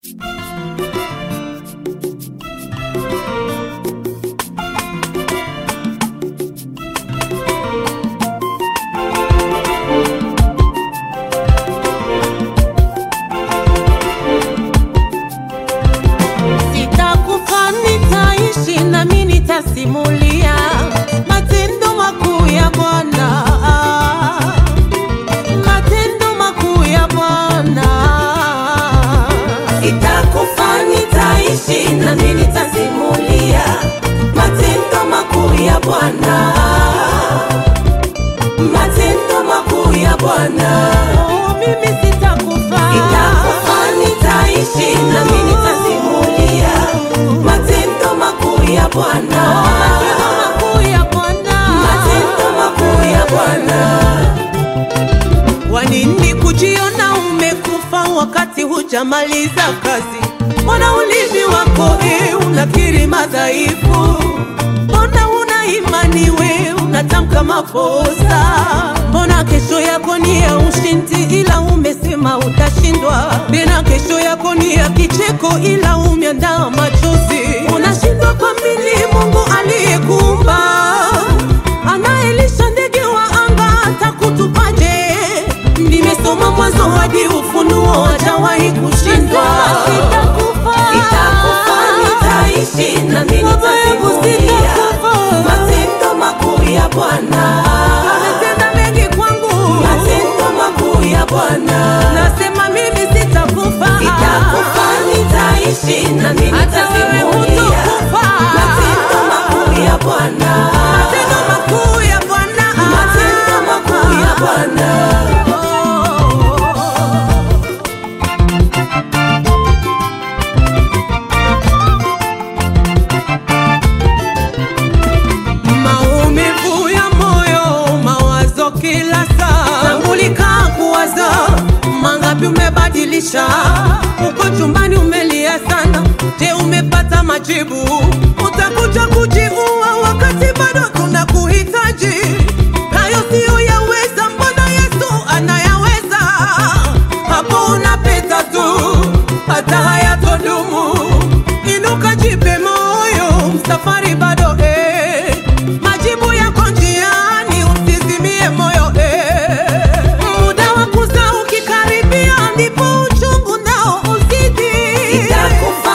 Sitakufa, nitaishi nami nitasimulia matendo makuu ya Bwana, matendo makuu ya Bwana. Sitakufa, nitaishi nami nitasimulia matendo makuu ya Bwana, matendo makuu ya Bwana. Oh, mimi sitakufa, sitakufa, nitaishi nami nitasimulia matendo makuu ya Bwana, matendo makuu ya Bwana, matendo makuu ya Bwana. Kwa nini kujiona umekufa wakati hujamaliza kazi? Mbona ulimi wako e, unakiri madhaifu? Mbona una imani we unatamka makosa? Mbona kesho yako ni ya ushindi, ila umesema utashindwa? Tena kesho yako ni ya kicheko, ila umeandaa machozi. Unashindwa kuamini Mungu aliyekuumba anayelisha ndege wa anga atakutupaje? Nimesoma Mwanzo hadi Ufunuo, hajawahi kushindwa. Sitakufa, nitaishi nami nitasimulia matendo makuu ya Bwana. Ametenda mengi kwangu, matendo makuu ya Bwana. Nasema mimi sitakufa, sitakufa, nitaishi nami nitasimulia matendo makuu ya Bwana, matendo makuu ya Bwana, matendo makuu ya Bwana. Maumivu ya moyo, mawazo kila saa, tambulika kuwaza, mangapi umebadilisha, uko chumbani umelia sana, je, umepata majibu? Utakuja kujiua wakati bado tunakuhitaji. Hayo siyo yaweza, mbona Yesu anayaweza? Hapo unapita tu, hata hayatodumu. Inuka, jipe moyo, safari bado eh. Majibu yako njiani, usizimie moyo eh. Muda wa kuzaa ukikaribia, ndipo uchungu nao uzidi.